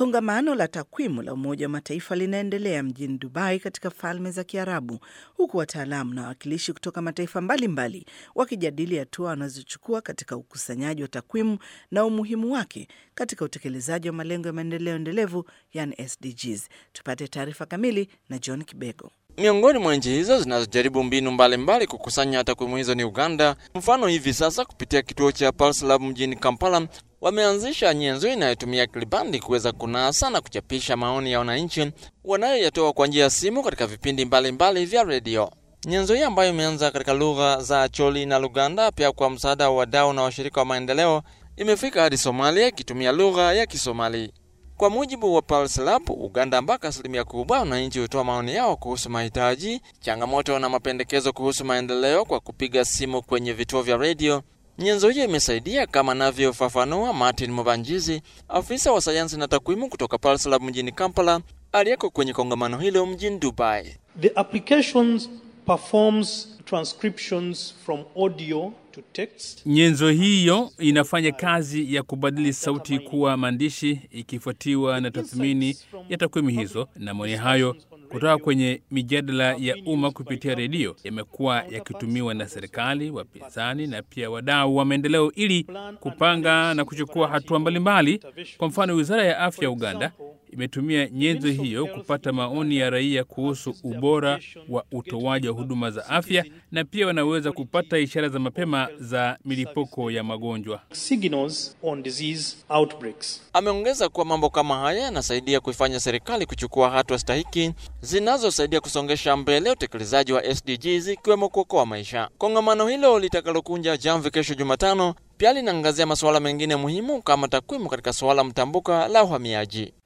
Kongamano la takwimu la Umoja wa Mataifa linaendelea mjini Dubai katika Falme za Kiarabu, huku wataalamu na wawakilishi kutoka mataifa mbalimbali wakijadili hatua wanazochukua katika ukusanyaji wa takwimu na umuhimu wake katika utekelezaji wa malengo ya maendeleo endelevu, yani SDGs. Tupate taarifa kamili na John Kibego. Miongoni mwa nchi hizo zinazojaribu mbinu mbalimbali mbali kukusanya takwimu hizo ni Uganda. Mfano, hivi sasa kupitia kituo cha Pulse Lab mjini Kampala wameanzisha nyenzo inayotumia kilibandi kuweza kunasa na kuchapisha maoni ya wananchi wanayoyatoa kwa njia ya simu katika vipindi mbalimbali mbali vya redio. Nyenzo hii ambayo imeanza katika lugha za Choli na Luganda, pia kwa msaada wa wadau na washirika wa maendeleo, imefika hadi Somalia ikitumia lugha ya Kisomali. Kwa mujibu wa Pulse Lab, Uganda ambako asilimia kubwa wananchi hutoa maoni yao kuhusu mahitaji, changamoto na mapendekezo kuhusu maendeleo kwa kupiga simu kwenye vituo vya redio. Nyenzo hiyo imesaidia kama anavyofafanua Martin Mubanjizi, afisa wa sayansi na takwimu kutoka Pulse Lab mjini Kampala, aliyeko kwenye kongamano hilo mjini Dubai. The applications performs transcriptions from audio to text. Nyenzo hiyo inafanya kazi ya kubadili sauti kuwa maandishi ikifuatiwa na tathmini ya takwimu hizo, na maoni hayo kutoka kwenye mijadala ya umma kupitia redio yamekuwa yakitumiwa na serikali, wapinzani na pia wadau wa maendeleo ili kupanga na kuchukua hatua mbalimbali. Kwa mfano, wizara ya afya ya Uganda imetumia nyenzo hiyo kupata maoni ya raia kuhusu ubora wa utoaji wa huduma za afya, na pia wanaweza kupata ishara za mapema za milipuko ya magonjwa. Signals on disease outbreaks. Ameongeza kuwa mambo kama haya yanasaidia kuifanya serikali kuchukua hatua stahiki zinazosaidia kusongesha mbele utekelezaji wa SDGs ikiwemo kuokoa maisha. Kongamano hilo litakalokunja jamvi kesho Jumatano pia linaangazia masuala mengine muhimu kama takwimu katika suala mtambuka la uhamiaji.